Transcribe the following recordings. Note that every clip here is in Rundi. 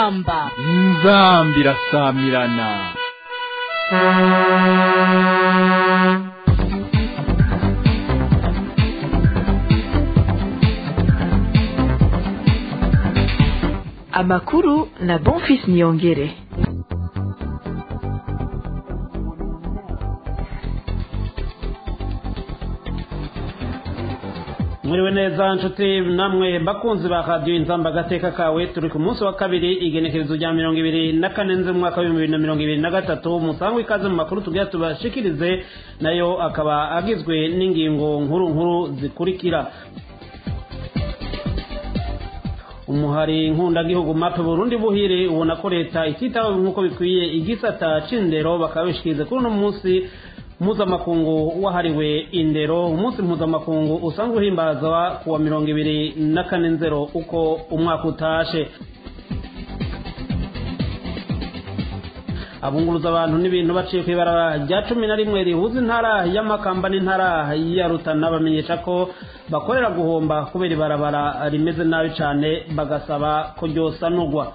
inzamba inzamba irasamirana amakuru na bonfis niyongere mwiriwe neza nshuti namwe bakunzi ba radiyo inzamba agateka kawe turi ku munsi wa kabiri igenekerezo rya mirongo ibiri na kane nzi mu mwaka w'ibihumbi bibiri na mirongo ibiri na gatatu musangwe ikaze mu makuru tugira tubashikirize nayo akaba agizwe n'ingingo nkuru nkuru zikurikira umuhari nkundagihugu mape burundi buhire ubona ko leta ititawe nk'uko bikwiye igisata c'indero bakaba bishikirize kuri uno munsi mpuzamakungu wahariwe indero umunsi mpuzamakungu usanzwe uhimbazwa kuwa mirongo ibiri na kane nzero uko umwaka utashe abunguruza abantu n'ibintu baciye ku ibarabara rya cumi na rimwe rihuza intara y'amakamba n'intara ya rutana bamenyesha ko bakorera guhomba kubera ibarabara rimeze nabi cyane bagasaba ko ryosanurwa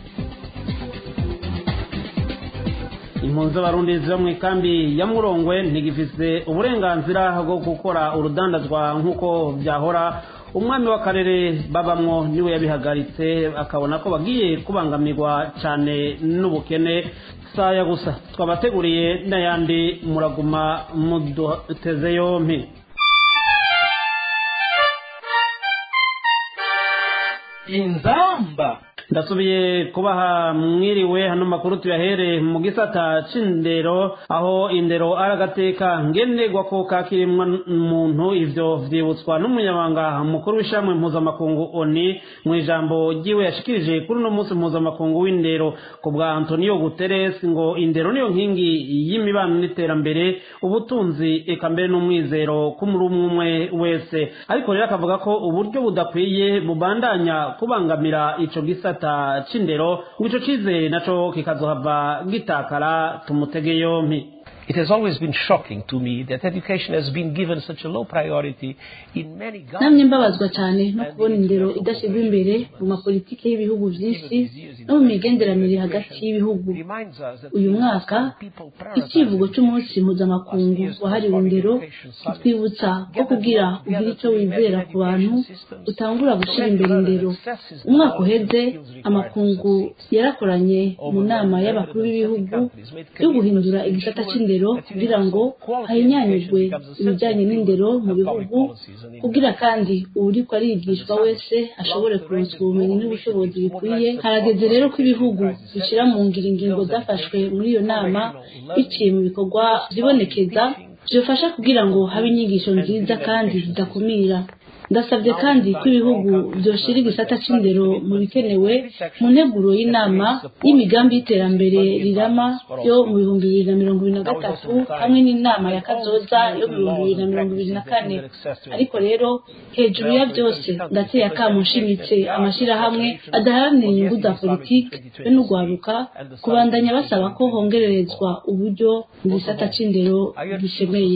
impunzi z'abarundi ziba mu ikambi ya murongwe ntigifise uburenganzira bwo gukora urudandazwa nk'uko byahora umwami w'akarere babamwo niwe yabihagaritse akabona ko bagiye kubangamirwa cyane n'ubukene saya gusa twabateguriye n'ayandi muraguma muduteze yompi inzamba ndasubiye kubaha mwiriwe hano makuru tuyahere mu gisata c'indero aho indero ari agateka ngenerwa ko kakirimwa muntu ivyo vyibutswa n'umunyamabanga mukuru w'ishamwe mpuzamakungu oni mu ijambo ryiwe yashikirije kuri uno munsi mpuzamakungu w'indero ku bwa antonio guterres ngo indero niyo nkingi y'imibano n'iterambere ubutunzi eka mbere n'umwizero k'umuri umwe wese ariko rero akavuga ko uburyo budakwiye bubandanya kubangamira ico gisata gisata c'indero ngo ico cizere naco kikazohava gitakara tumutege yompi It has always been shocking to me that education has been given such a low priority in many namwe mbabazwa cyane no kubona indero idashyirwa imbere mu mapolitiki y'ibihugu byinshi no mu migenderanire hagati y'ibihugu uyu mwaka icyivugo cy'umunsi mpuzamakungu wahariwe indero kitwibutsa ko kugira ugire icyo wizera ku bantu utangura gushyira imbere indero umwaka uheze amakungu yarakoranye mu nama y'abakuru b'ibihugu yo guhindura igisata cy'indero kugira ngo hahinyanyijwe ibijyanye n'indero mu bihugu kugira kandi uwuriko arigishwa wese ashobore kuronswa ubumenyi n'ubushobozi bikwiye harageze rero ko ibihugu bishyira mu ngiro ingingo zafashwe muri iyo nama biciye mu bikorwa byibonekeza byofasha kugira ngo habe inyigisho nziza kandi zidakumira ndasabye kandi ko ibihugu byoshira igisata c'indero mu bikenewe mu nteguro y'inama y'imigambi y'iterambere rirama yo mu bihumbi bibiri na mirongo ibiri na gatatu hamwe n'inama ya kazoza yo mu bihumbi bibiri na mirongo ibiri na kane ariko rero hejuru ya byose ndateye akamu nshimitse amashyirahamwe adaharanira inyungu za politiki be n'urwaruka kubandanya basaba ko hongererezwa uburyo mu gisata c'indero gishemeye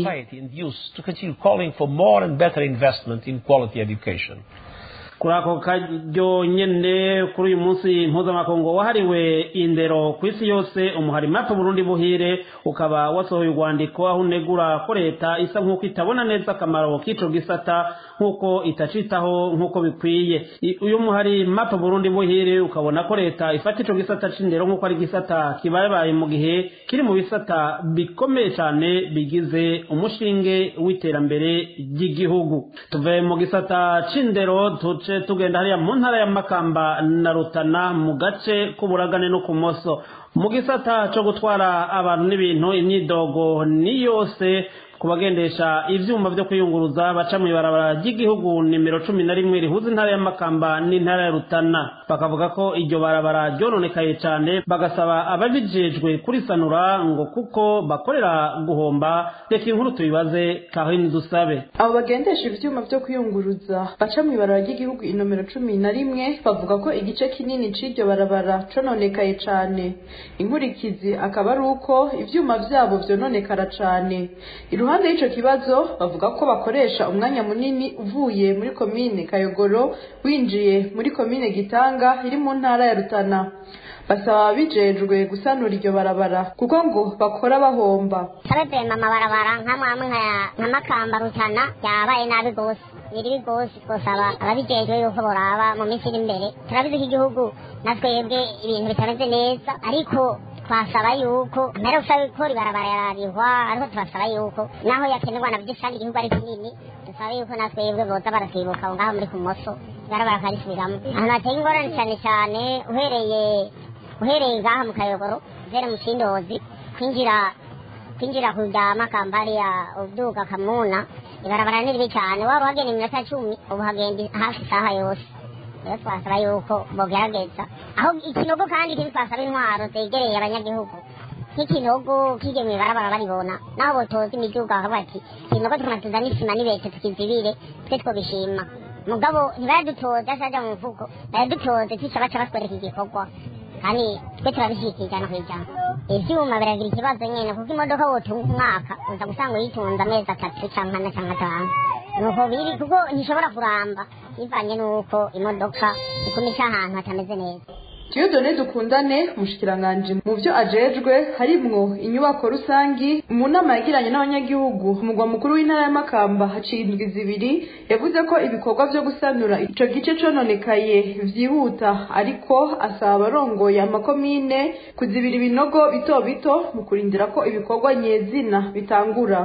quality education. kuri ako karyo nyene kuri uyu munsi mpuzamakungu wahariwe indero ku isi yose umuhari mape burundi buhire ukaba wasohoye urwandiko aho unegura ko leta isa nk'uko itabona neza akamaro k'ico gisata nk'uko itacitaho nk'uko bikwiye uyu muhari mape burundi buhire ukabona ko leta ifata ico gisata c'indero nk'uko ari gisata kibayebaye mu gihe kiri mu bisata bikomeye cane bigize umushinge w'iterambere ry'igihugu tuve mu gisata c'indero tuce tugenda hariya mu ntara ya makamba na rutana mu gace k'uburagane no ku moso mu gisata cyo gutwara abantu n'ibintu imyidogo ni yose ku bagendesha ivyuma vyo kwiyunguruza baca mw'ibarabara ry'igihugu nimero cumi na rimwe rihuza intara ya makamba n'intara ya rutana bakavuga ko iryo barabara ryononekaye cane bagasaba ababijejwe kurisanura ngo kuko bakorera guhomba reka inkuru tubibaze kahini dusabe abo bagendesha ivyuma vyo kwiyunguruza baca mw'ibarabara ry'igihugu inomero cumi na rimwe bavuga ko igice kinini c'iryo barabara cononekaye cane inkurikizi akaba ari uko ivyuma vyabo vyononekara cane iruhande y'ico kibazo bavuga ko bakoresha umwanya munini uvuye muri komine kayogoro winjiye muri komine gitanga iri mu ntara ya rutana basaba ababijejwe gusanura iryo barabara kuko ngo bakora bahomba turabivema amabarabara nk'amwe amwe nka makamba rutana yabaye nabi rwose biri rwose twosaba ababijejwe yuko boraba mu minsi iri imbere turabizi ko igihugu na twebwe ibintu bitameze neza ariko twasaba yuko mbere usaba gukora ibarabara yararihwa ariko turasaba yuko naho yakenerwa na byinshi kandi igihugu ari kinini dusaba yuko na twebwe boza baratwibuka aho ngaho muri kumoso ibarabara bakarisubiramo ahantu hateye ingorane cyane cyane uhereye uhereye ngaha mu kayogoro uhere mu kindozi kwinjira kwinjira kujya makambari ya ubyuka kamuna ibarabara ni ribi cyane waba uhagenda iminota cumi ubu hagenda hafi isaha yose rero twasaba yuko bogerageza aho ikinogo kandi kiri twasaba intwaro zegereye abanyagihugu nk'ikinogo kije mu ibarabara baribona naho botoza imiduga bakavuga ati ikinogo tukanatuza n'isima n'ibete tukizibire twe twobishima mugabo ntibaradutoza saja mu mvugo baradutoze tuca baca batwereka igikorwa kandi twe turabishyigikiye ijana ku ijana ivyuma biragira ikibazo nyene kuko imodoka wotunga umwaka uza gusanga uyitunze amezi atatu canke ane canke atanu nuko biri kuko ntishobora kuramba bivanye n'uko imodoka ikumisha ahantu hatameze neza Dieudonne dukundane umushikiranganje mu byo ajejwe harimwo inyubako rusangi mu nama yagiranye n'abanyagihugu umugwa mukuru w'intara ya Makamba haciye indwi zibiri yavuze ko ibikorwa vyo gusanura ico gice cononekaye vyihuta ariko asaba abarongoye amakomine kuzibira ibinogo bito bito mu kurindira ko ibikorwa nyezina bitangura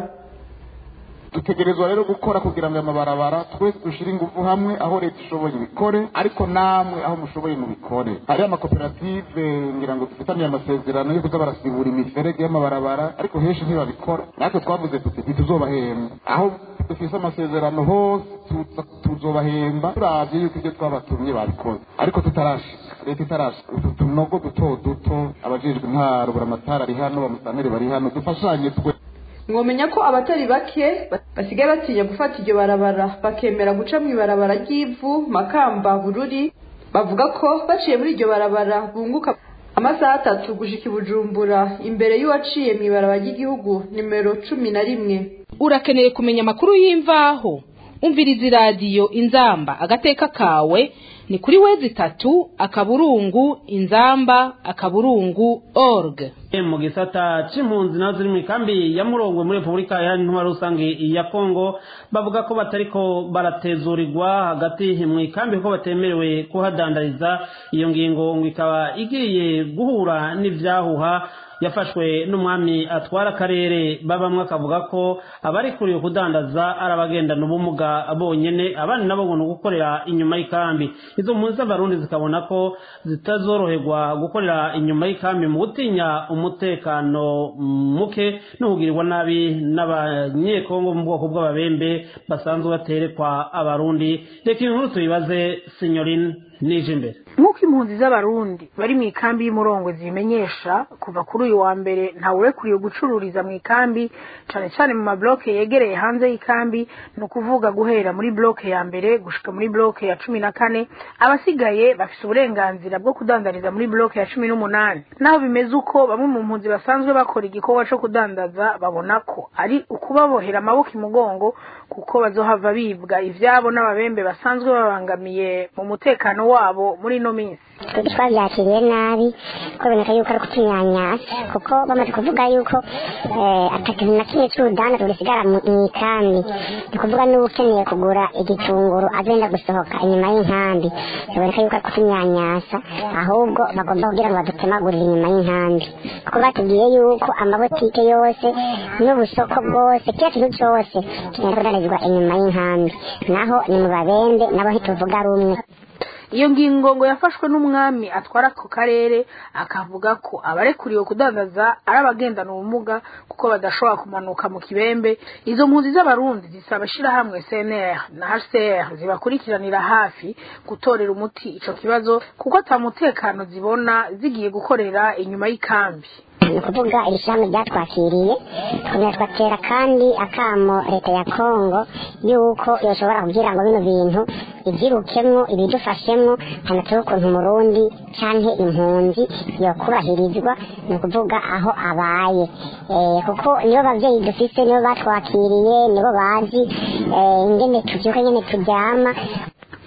dutegerezwa rero gukora kugira ngo amabarabara twese dushire ingufu hamwe aho leta ishoboye ibikore ariko namwe aho mushoboye mubikore hariho amakoperative ngira ngo dufitaniye amasezerano yo kuza barasibura imiferege y'amabarabara ariko henshi ntibabikora natwe twavuze tuti ntituzobahemba aho dufise amasezerano hose tuzobahemba turavye yuko ibyo twabatumye babikoze ariko tutarashika leta itarashika utu tunogo duto duto abajejwe intwaro buramatari ari hano bamusanere bari hano dufashanye twe mwomenya ko abatari bake basigaye batinya gufata iryo barabara bakemera guca mu ibarabara ry'ivu makamba bururi bavuga ko baciye muri iryo barabara bunguka amasaha atatu gushika i bujumbura imbere y'uwaciye mu ibarabara ry'igihugu nimero cumi na rimwe urakeneye kumenya amakuru y'imvaho umviriza iradiyo inzamba agateka kawe ni kuri wezi itatu akaburungu inzamba akaburungu org mu gisata c'impunzi nazo ziri mu ikambi ya murongwe muri repubulika ya ntwara rusange ya kongo bavuga ko batariko baratezurirwa hagati mu ikambi kuko batemerewe kuhadandariza iyo ngingo ngo ikaba igiye guhura n'ivyahuha yafashwe n'umwami atwara akarere babamwe akavuga ko abarikuriye kudandaza ari abagendana ubumuga bonyene abandi nabo ngo ni ugukorera inyuma y'ikambi izo mpunzi z'abarundi zikabona ko zitazoroherwa gukorera inyuma y'ikambi mu gutinya umutekano muke no kugirirwa nabi n'abanyekongo mu bwoko bw'ababembe basanzwe baterekwa abarundi reka iyi nkuru tuyibaze sinyorine nije imbere nk'uko impunzi z'abarundi bari mu ikambi y'umurongo zibimenyesha kuva kuri uyu wa mbere ntawurekuriye gucururiza mu ikambi cyane cyane mu mabloke yegereye hanze y'ikambi ni ukuvuga guhera muri bloke ya mbere gushika muri bloke ya cumi na kane abasigaye bafise uburenganzira bwo kudandariza muri bloke ya cumi n'umunani naho bimeze uko bamwe mu mpunzi basanzwe bakora igikorwa co kudandaza babona ko ari ukubabohera amaboko imugongo kuko bazohava bibwa ivyabo n'ababembe basanzwe babangamiye mu mutekano wabo muri ino minsi twabyakiriye nabi ko biboneka yuko ari kutunyanyasa kuko bamaze kuvuga yuko atakintu na kimwe c'urudanda tugisigara mu ikambi ni kuvuga n'ukeneye kugura igitunguru agenda gusohoka inyuma y'inkambi biboneka yuko ari kutunyanyasa ahubwo bagomba kugira ngo badutemagurire inyuma y'inkambi kuko batubwiye yuko amabotike yose n'ubusoko bwose kiriya kintu cose kigenda kudandarizwa inyuma y'inkambi naho ni mu babembe nabo ntituvuga rumwe iyo ngingo ngo yafashwe n'umwami atwara ako karere akavuga ko abarekuriwe kudandaza ari abagendana ubumuga kuko badashobora kumanuka mu kibembe izo mpunzi z'abarundi zisaba ishirahamwe cnr na hcr zibakurikiranira hafi gutorera umuti ico kibazo kuko ata mutekano zibona zigiye gukorera inyuma y'ikambi ni ukuvuga iri shami ryatwakiriye twongera twatera kandi akamo leta ya kongo yuko yoshobora kugira ngo bino bintu ibyirukemwo ibidufashemwo hanatseho ukuntu umurundi canke impunzi yokubahirizwa ni ukuvuga aho abaye kuko nibo bavyeyi dufise nibo batwakiriye nibo bazi ingene tuvyuka ingene turyama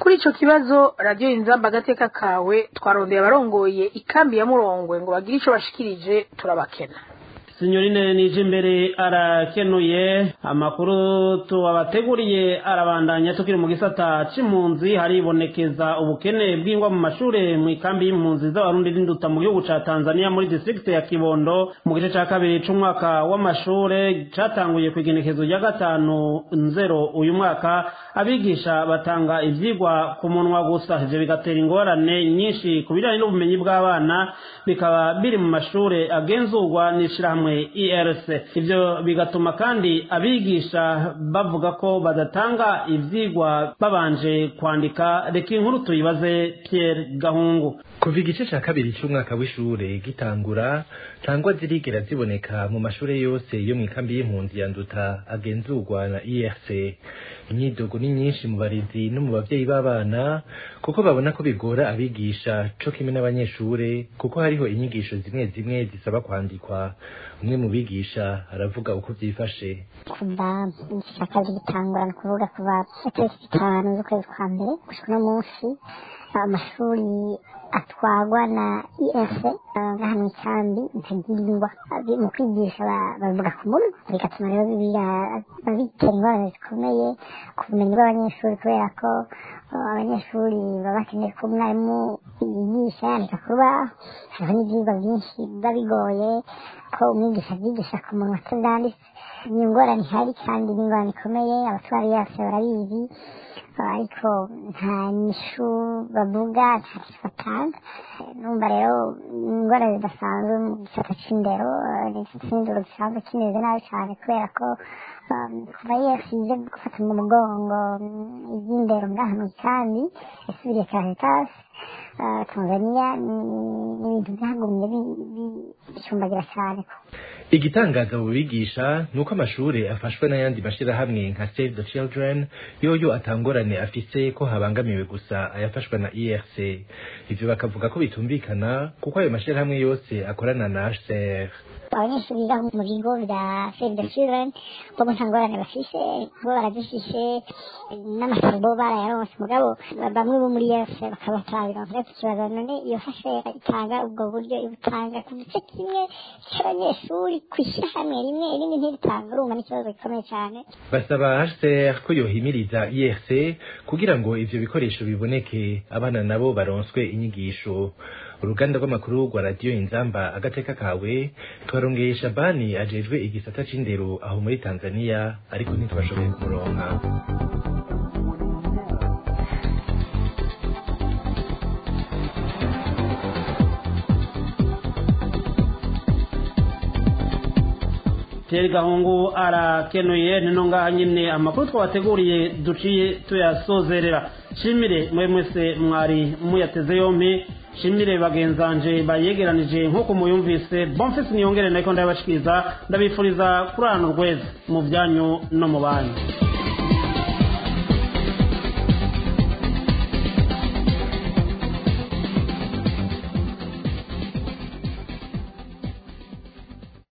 kuri ico kibazo radiyo inzamba agateka kawe twarondeye abarongoye ikambi ya murongwe ngo bagire ico bashikirije turabakena sinyorine nije imbere arakenuye amakuru tubabateguriye arabandanya tukiri mu gisata c'impunzi haribonekeza ubukene bw'ingwa mu mashure mu ikambi y'impunzi z'abarundi n'induta mu gihugu ca tanzania muri district ya kibondo mu gice ca kabiri c'umwaka w'amashure catanguye kw'igenekezo rya gatanu nzero uyu mwaka abigisha batanga ivyigwa ku munwa gusa ivyo bigatera ingorane nyinshi ku bijanye n'ubumenyi bw'abana bikaba biri mu mashure agenzurwa n'ishirahamwe IRC ivyo bigatuma kandi abigisha bavuga ko badatanga ivyigwa babanje kwandika reka inkuru tuyibaze Pierre Gahungu kuva igice ca kabiri c'umwaka w'ishure gitangura ntangwa zirigera ziboneka mu mashure yose yo mw'ikambi y'impunzi ya nduta agenzurwa na IRC imyidogo ni myinshi mu barezi no mu bavyeyi b'abana kuko babona ko bigora abigisha co kimwe n'abanyeshure kuko hariho inyigisho zimwe zimwe zisaba kwandikwa umwe mu bigisha aravuga uko vyifashe kuva igice kabiri gitangura ni ukuvuga kuva itariki zitanu z'ukwezi kwa mbere gushika uno munsi amashuri atwarwa na es ngaha mu ikambi ntagirwa mu kwigisha bavuga ku munwa bigatuma rero bitera ingorane zikomeye ku bumenyi bw'abanyeshuri kubera ko abanyeshuri baba bakeneye ko umwarimu yigisha yandika ku rubaho hariho n'ibyigwa byinshi biba bigoye ko umwigisha abyigisha ku munwa atandanditse ni ingorane ihari kandi ni ingorane ikomeye abatwara yose barabizi ariko nta nyishu bavuga nta kintu batanga numva rero ingorane zidasanzwe mu gisata c'indero n'indero gisanzwe kimeze nabi cyane kubera ko kuva yose ije gufata mu mugongo iby'indero ngaha mu ikambi yasubiriye karitasi tanzania ni ibintu byagumye bicumbagira cyane igitangaza mu bigisha ni uko amashure afashwe n'ayandi mashirahamwe nka save the children yoyo atangorane afise ko habangamiwe gusa ayafashwa na erc ivyo bakavuga ko bitumvikana kuko ayo mashirahamwe yose akorana na hcr abanyeshuri biga mu bigo bya save the children bo nta ngorane bafise bo barazifishe n'amasabo barayaronse mugabo bamwe bo muri erc bakaba batabironse rero tukibaza none iyo fashe itanga ubwo buryo ibutanga ku gice kimwe cy'abanyeshuri kw'ishyirahamwe rimwe irindi ntiritanga urumva n'ikibazo gikomeye cyane basaba hcr ko yohimiriza erc kugira ngo ivyo bikoresho biboneke abana nabo baronswe inyigisho uruganda rw'amakuru rwa radiyo inzamba agateka kawe twarongeye shabani ajejwe igisata c'indero aho muri tanzania ariko ntitwashoboye kumuronka Thierry Gahungu arakenuye nino ngaha nyine amakuru twabateguriye duciye tuyasozerera shimire mwe mwese mwari muyateze yompi shimire bagenzanje bayegeranije nk'uko muyumvise bonfisi niyongere nako ndabashikiriza ndabifuriza kurana urweza mu byanyu no mu banyu